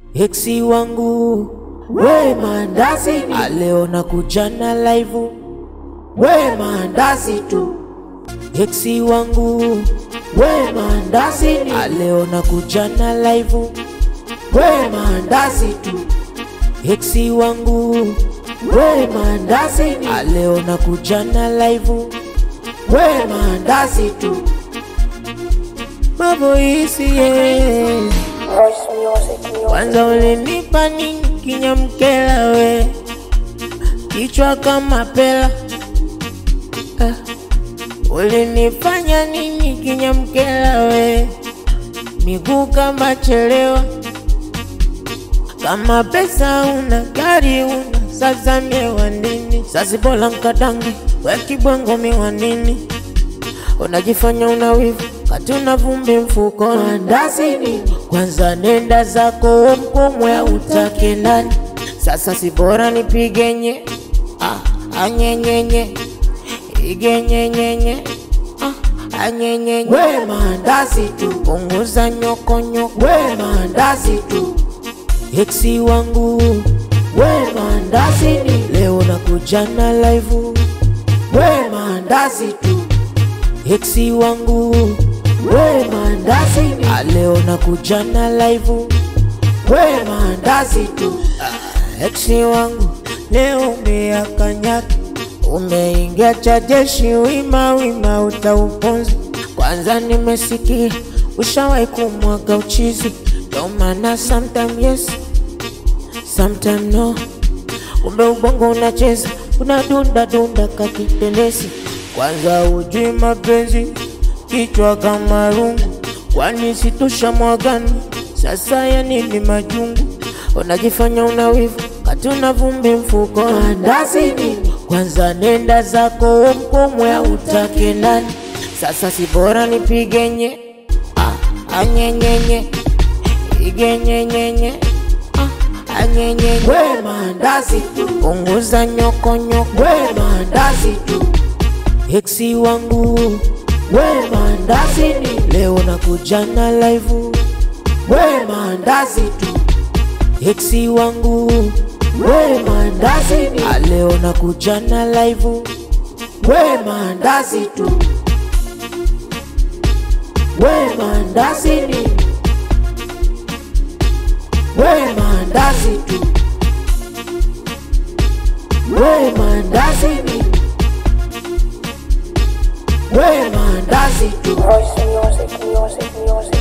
Eksi wangu we mandazi ni leo nakuja na live we mandazi tu Eksi wangu we mandazi ni leo nakuja na live we mandazi tu Eksi wangu we mandazi ni leo nakuja na live we mandazi tu Mavoisi yeah. Voice music, music. Kwanza ulinipa nini kinyamkela we, kichwa kama pela ah. Ulinifanya nini kinyamkela we, miguu kama chelewa, kama pesa una gari una, sasa miewa nini? Sasi bola nkadangi we kibwengo miwa nini? Unajifanya una wivu kati una vumbi mfuko mandazi nini? Kwanza nenda zako mkomwe utake ndani. Sasa si bora nipigenye ah, anyenyenye igenyenyenye ah, anyenyenye we mandazi tu, punguza nyokonyoko we mandazi tu, eksi wangu we mandazi ni leo nakuja na live we mandazi tu Eksi wangu we mandazi ni leo nakuja na live we mandazi tu Ah, Eksi wangu leo umeakanyaka umeingia cha jeshi wima wima utauponza kwanza nimesikia ushawahi kumwaga uchizi ndo maana sometime yes sometime no kumbe ubongo unacheza unadunda dunda kakitenesi kwanza ujui mapenzi kichwa kama rungu kwani situsha mwagani sasa ya nini majungu unajifanya una wivu kati una vumbi mfuko andazi nini kwanza nenda zako mkomwe utake ndani sasa si bora nipigenye ah, anyenyenye igenyenyenye ah, anyenyenye we mandazi tu punguza nyokonyoko we mandazi tu Eksi wangu we mandazi ni leo nakuja na live we mandazi tu Eksi wangu we mandazi ni leo nakuja na live we mandazi tu we mandazi ni we mandazi tu we mandazi ni we mandazi tu Voice music, music, music.